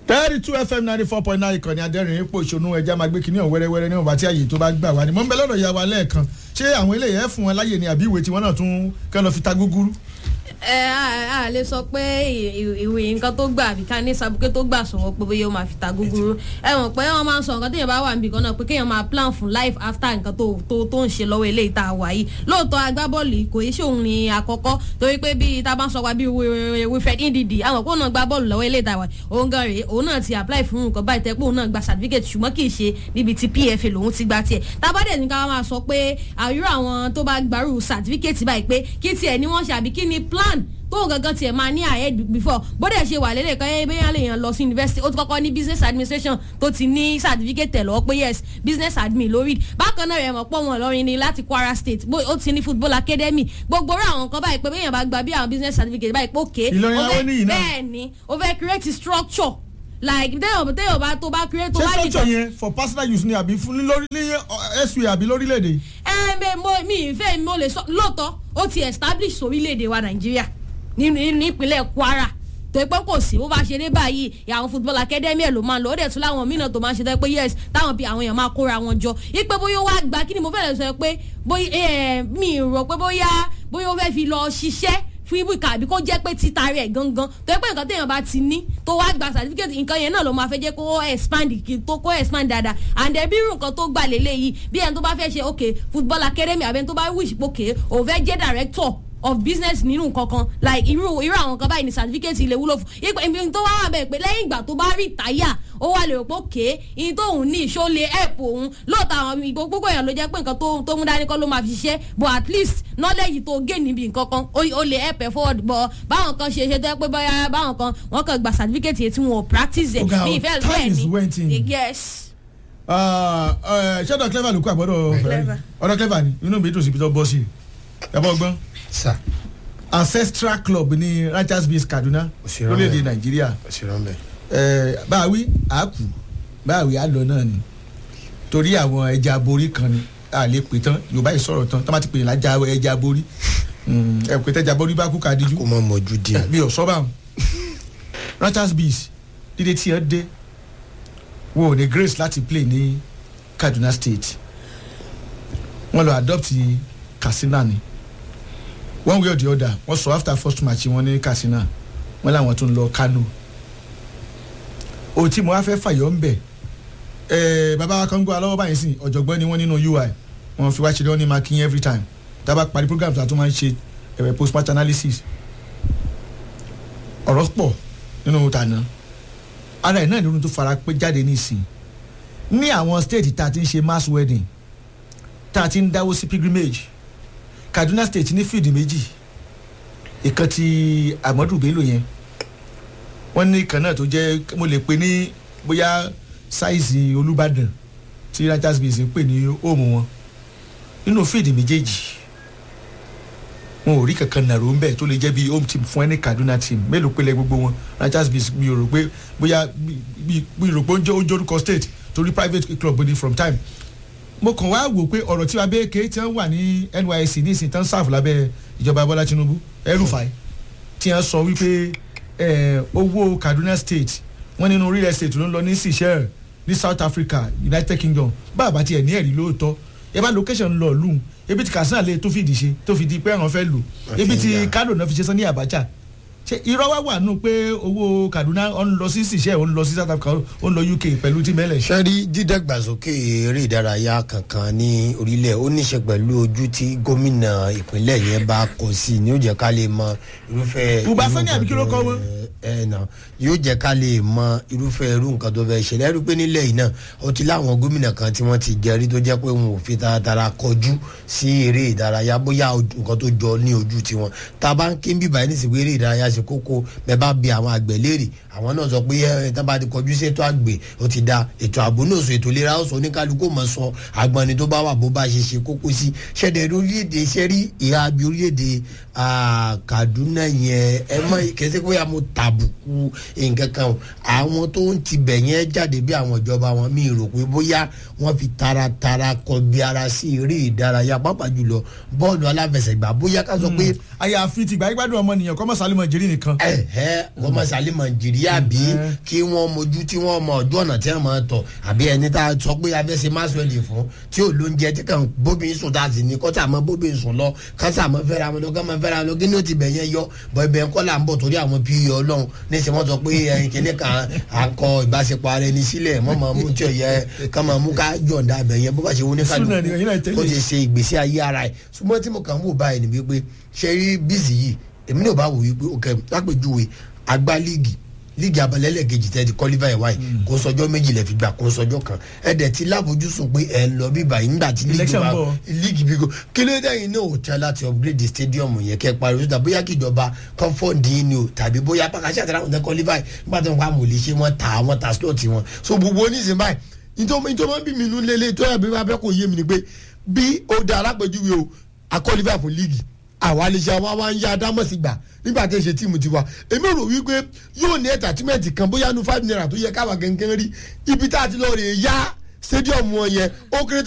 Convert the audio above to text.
thirty two fm ninety four point nine ìkànnì adẹ́rìn ipò ìṣonú ẹja máa gbé kinní ọ̀hún wẹ́rẹ́wẹ́rẹ́ níwọ̀n bá tí àyè tó bá gbà wá ni mo ń bẹ lọ́dọ̀ ìyá wa lẹ́ẹ̀kan ṣé àwọn eléyìí ẹ̀ fún wọn láyè ni àbí ìwé tí wọ́n náà tún kẹ́ lọ fi ta gúgúrú. ẹ a a lè sọ pé ìwé nǹkan tó gbà àbí ká ní sabuké tó gbà sọ̀rọ̀ pé bóyá ó máa fi ta gúgúrú ẹ mọ̀ pé wọ́n máa ń sọ nǹkan téèyàn bá wà níbi kan náà pé kéèyàn máa plan fún life after nǹkan tó tó tó ń ṣe lọ́wọ́ eléyìí tá a wà yìí lóòótọ́ agbábọ́ọ̀lù kò í ṣe òun ní àkọ́kọ́ torí pé bí tá a bá ń sọ wa bí Wilfred Ndidi àwọn kó náà gbá bọ́ọ̀lù lọ́wọ́ eléyìí tá a wà òun gan rèé òun náà ti apply fún nǹkan báyìí tẹ́ pé òun náà gba certificate ṣùgbọ́n kì í ṣe níbi tí PFA lòun ti gba tiẹ̀ tá a bá dẹ̀ ní ká máa sọ pé àyúrò àwọn tó bá gbarú certificate báyìí pé kí tiẹ̀ ni wọ́n ṣe àbí kí ni plan tó gangan tiẹ̀ máa ní ahead before bóde ṣe wà lélẹ̀ kan bẹ́ẹ̀ lè yàn lọ sí university ó ti kọ́kọ́ ní business administration tó ti ní certificate tẹ̀ lọ́wọ́ pé yes business admin lórí bákan náà rẹ̀ mọ̀ pọ̀ wọn lọ́rin ni láti Kwara State ó ti ní football academy gbogbo orí àwọn nǹkan báyìí pé bẹ́ẹ̀ yàn bá gba bí àwọn business certificate báyìí pé òkè Ìlọrin àwọn oníyìí náà. bẹ́ẹ̀ ni ó fẹ́ create structure like téèyàn téèyàn bá tó bá create tó ṣé bá structure yẹn for personal use ni àbí fún lórí ní SUA àbí lórílẹ̀‐èdè. ẹ ẹ mo mi ìfẹ́ mo lè sọ lóòótọ́ ó ti establish orílẹ̀-èdè wa Nàìjíríà nínú nípínlẹ̀ Kwara tó pé kò sí bó bá ṣe dé báyìí àwọn football academy ẹ̀ ló máa ń lọ ó dẹ̀ tún láwọn mìíràn tó máa ń ṣe tẹ́ pé yes táwọn bí àwọn èèyàn máa kóra wọn jọ ipe bóyá ó wá gba kí ni mo fẹ́ lè sọ pé bóyá ẹ mi rò pé bóyá bóyá ó fẹ́ fi lọ ṣiṣẹ́ fún ibùkà àbí kó jẹ́ pé títa rẹ̀ gangan tó yẹ pé nǹkan téèyàn bá ti ní tó wá gba certificate nǹkan yẹn náà ló máa fẹ́ jẹ́ kó expand kí tó kó expand dáadáa and then bí irú nǹkan tó gbà lélẹ́yìí bí ẹni tó bá fẹ́ ṣe ok football academy àbí ẹni tó bá wish pòkè òun fẹ́ jẹ́ director of business nínú kankan like irú irú àwọn kan báyìí ní certificate ilé wúlò fún ipe ibi tó wá wà bẹ́ẹ̀ pé lẹ́yìn ìgbà tó bá rí táyà ó wà lè rò pé òkè iye tó òun ní ìṣó lè help òun lóòótọ́ àwọn ìgbó gbogbo èèyàn ló jẹ́ pé nǹkan tó tó mú dání kọ́ ló máa fi ṣiṣẹ́ but at least knowledge tó gain níbi nǹkan kan ó ó lè help ẹ forward but báwọn kan ṣe ṣe tó yẹ pé báyà báwọn kan wọ́n kàn gba certificate yẹn tí wọn ò practice ẹ̀ Ọ̀gá, ní ìfẹ́ time bẹ́ẹ̀ is waiting. ni yes. ṣẹ́dọ̀ clever ló kó àbọ̀dọ̀ Clever. ọ̀dọ̀ clever ni inú mi dùn síbi tó bọ́ sí i ẹ bọ́ gbọ́n sà ancestral club ní Rangers base Kaduna Òṣèré lórílẹ̀‐èdè ọ̀hún. Nàìjíríà òṣèré ọ̀bẹ. ẹ báwí àákù báwí àlọ náà ni torí àwọn ẹja aborí kan ni a lè pè tán Yorùbá yìí sọ̀rọ̀ tán tó bá ti pè ní lájà ẹja aborí Mm, ẹ pè tẹ́jà aborí bá kú ká díjú kó mọ mọ̀jú díẹ̀. bí ọ̀sọ́ bá wọn Rangers bees dídé tí ẹ dé wọn ò ní grace láti play ní Kaduna State wọn lọ adopt Katsina ni one way or the other wọn sọ after first match wọn ní Katsina wọn làwọn tún lọ Kano ohun tí mo wá fẹ́ fàyọ̀ ń bẹ̀ ẹ̀ bàbá wa kan gbọ́ alọ́wọ́ báyìí sìn ọ̀jọ̀gbọ́n ni wọ́n nínú UI wọ́n fi wá ṣe lọ́wọ́ ní marking every time tá a bá parí program tó a tún máa ń ṣe ẹ̀rẹ̀ postmortem analysis ọ̀rọ̀ pọ̀ nínú tànà ara ẹ̀ náà nínú tó fara pé jáde nísìn ní àwọn state tá a ti ń ṣe mass wedding tá a ti ń dáwó sí pilgrimage Kaduna state ní fíìdì méjì ìkan ti Ahmadu Bello yẹn wọ́n ní ìkan náà tó jẹ́ mo lè pè ní bóyá sáìsì Olúbàdàn tí Rangers base ń pè ní òmù wọn nínú fíìdì méjèèjì wọn ò rí kankan nàró ń bẹ̀ tó lè jẹ́ bí home team fún ẹni Kaduna team mélòó pélé gbogbo wọn Rangers base mi ò rò pé bóyá bí bí rò pé ó ń jẹ́ ó ń jórúkọ state torí private club ni from time mo kàn wá wò pé ọ̀rọ̀ tí abẹ́ẹ̀kẹ́ tí wọ́n wà ní NYSC ní ìsìn tán sáàfù lábẹ́ ìjọba Bọ́lá Tinubu El-Rufai tí wọ́n sọ wípé eh, owó Kaduna state wọ́n nínú real estate ló ń lọ ní Seychelles ní South Africa United Kingdom báàbá tiẹ̀ ní ẹ̀rí lóòótọ́ ẹ bá location lọ lùn ebi tí Katsina lè tó fìdí ṣe tó fi di pé àwọn fẹ́ lò ebi tí Àfihàn. Kano náà fi ṣe sán ní Abacha ṣe irọ́ wá wà nù pé owó Kaduna ó ń lọ sí Seychelles ó ń lọ sí South Africa ó ń lọ UK pẹ̀lú tí mẹ́lẹ̀ ṣe. sẹ́rí dídàgbàsókè eré ìdárayá kankan ní orílẹ̀ ó níṣe pẹ̀lú ojú tí gómìnà ìpínlẹ̀ yẹn bá kọ sí i ní ó jẹ́ ká lè mọ irúfẹ́. Buba irú Sani àbí kí ló nǹkan kọ tó- wọn? ẹ nà yóò jẹ́ ká lè mọ irúfẹ́ irú nǹkan tó fẹ́ ṣẹlẹ̀ ẹ̀rú pé nílẹ̀ yìí náà ó ti láwọn gómìnà kan tí wọ́n ti jẹ́rí tó jẹ́ pé wọn ò fi taratara kọjú sí eré ìdárayá bóyá ojú- nǹkan tó jọ ní ojú tiwọn tá a bá ń kí ń bíbá yẹn nísìnyí eré ìdárayá ṣe kókó bẹ́ẹ̀ bá bi àwọn àgbẹ̀ léèrè àwọn náà sọ pé ẹ tán bá ti kọjú sí ètò àgbẹ̀ ó ti da ètò ààbò náà sọ ètò ìlera ọ̀sán oníkálukú mọ̀ sọ agbọ̀nni tó bá wà bó bá ṣe ṣe kókó sí ṣẹ̀dẹ̀ orílẹ̀-èdè ṣẹ́rí ìhà bí orílẹ̀-èdè ah, Kaduna yẹn ẹ mọ̀ kẹsẹ́ pé mo tà àbùkù nǹkan kan o àwọn tó ń tibẹ̀ yẹn jáde bí àwọn ìjọba wọn mi rò pé bóyá wọ́n fi taratara kọbi ara sí eré ìdárayá pàápàá jùlọ bọ́ọ̀lù aláfẹsẹ̀gbá bóyá ká sọ pé àyàfi tìgbà gbádùn ọmọnìyàn kọ́mọ sálímọ̀ jẹ́rì nìkan. ẹ̀hẹ́ wọ́n máa sálẹ̀ nàìjíríà bí kí wọ́n mojú tí wọ́n mọ ọjọ́ ọ̀nà tí wọ́n máa tọ̀ àbí ẹni tá a sọ pé abẹ́sẹ̀ maswell fún tí ò lóúnjẹ tí kàn bóbi sùn tá a sì ní kọ́tà mọ́ bóbi sùn lọ kásà mọ́ fẹ́ra wọn lọ ká mọ́ fẹ́ra wọn lọ kí ni ó ti bẹ̀ yẹn yọ bọ́ ibẹ̀ ń kọ́ là ń bọ̀ torí àwọn pí ọlọ́run níṣẹ́ wọ́n sọ pé ẹyin kìíní kan à ń kọ ìbáṣepọ̀ ara ẹni sílẹ̀ mọ́ máa mú tí ò yẹ ká máa mú ká yọ̀ǹda abẹ̀ yẹn bó bá ṣe wọ́n ní Súnà ni, ẹ̀yin náà tẹ́lẹ̀. kó ti ṣe ìgbésí ayé ara ẹ̀ ṣùgbọ́n tí mo kàn ń wò báyìí ni wípé ṣe rí bíìsì yìí èmi náà bá wò wípé òkè lápèjúwe agbá líìgì líìgì abalẹ́lẹ̀kejì tẹ́ ti kọ́lífà ẹ̀ wáyé kó sọjọ́ méjì lẹ́ fi gbà kó sọjọ́ kan ẹ̀ dẹ̀ ti láfojúsùn pé ẹ̀ ń lọ bí báyìí nígbà tí líìgì Election wa bọ̀. líìgì bí ko kí ló dé yìí náà ò tẹ́ láti upgrade the stadium yẹn kẹ́ parí síta bóyá kí ìjọba kan fọ́ọ̀dì yín ni o tàbí bóyá pàkàṣẹ́ àtàrà àwọn tẹ́ kọ́lífà ẹ̀ nígbà tó ń pa mòlì ṣe wọ́n ta wọ́n ta slot wọn so gbogbo oníṣẹ́ báyìí nítorí nítorí wọ́n bí mi nú lélẹ̀ tó yà bí wọ́n abẹ́ kò yé mi ni pé bí ó da alápèjúwe o akọ́lífà fún líìgì àwa lè ṣe àwọn àwọn ń ya adámọ̀sí gbà nígbà tí ń ṣe tíìmù tiwa èmi rò wípé yóò ní ẹ̀tàtímẹ̀tì kan bóyá nu five naira tó yẹ káwa gẹ́gẹ́ rí ibi tá a ti lọ rè é yá stadium wọn yẹn ó kéré